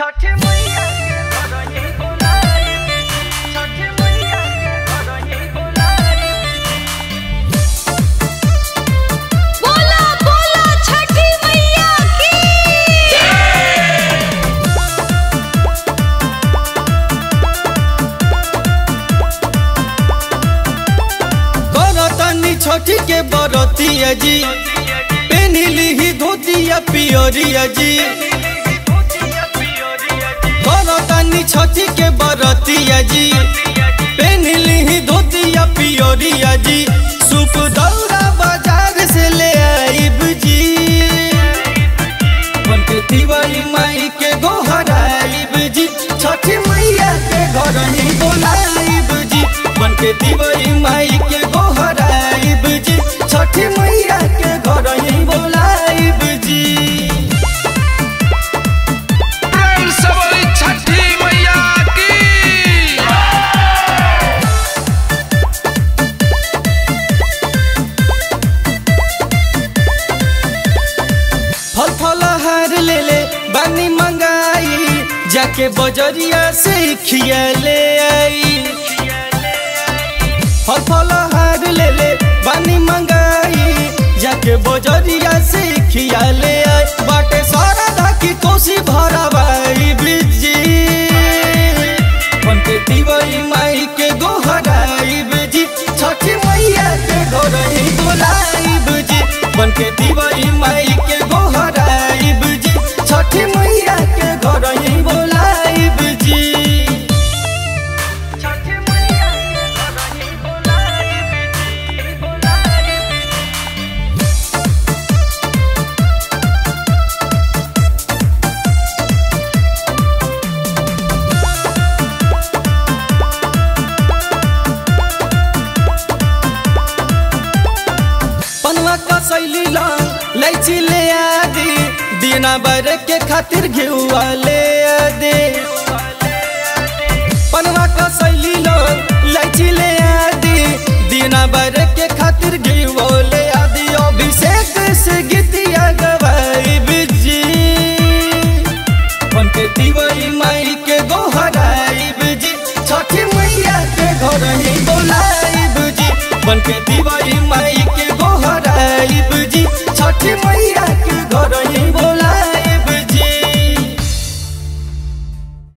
छठ मैया के घरही बोलाई छठ मैया के घरही बोलाई बोला बोला छठी मैया की करतनी छठी के बरतिया जी पेनिली ही धोतिया पियरिया जी करतनी छठी के बरतिया जी पेनिली ही धोतिया पियरिया जी सूप दौरा बाजार से ले आइब जी बनके दिवाली माई के गोहराइब जी छठी मैया के घर ही बोलाइब जी बनके दिवाली माई के गोहराइब जी छठी मैया के घर ही बोलाइब जी प्रेम से बोली छठी मैया की फल फल हार ले ले बानी मंगाई जाके बजरिया से खिया ले आई फल फल हार ले ले बानी मंगाई जाके बजरिया से खिया ले आई बाटे सारा धाकी कोसी भरा भाई बिजी बनके दिवाई माई के गोहराई बिजी छठी मैया के घर ही बोलाई बिजी बनके दिवाई माई के गोहराई बिजी छठी मैया के घर ही बोलाई बिजी छठ मैया के घरही बोलाई बोलाई पनवा का शैली लाल लैची ले आदि दीना बर के खातिर घेउआ ले आदि पनवा का शैली लाल लैची ले आदि दीना बर के खातिर घेउआ ले आदि अभिषेक से गीतिया गवाई बिजी बनके दिवाई माई के गोहराई बिजी छठी मैया के घर ही बोलाई बिजी बनके दिवाई माई के गोहराई बिजी छठी मैया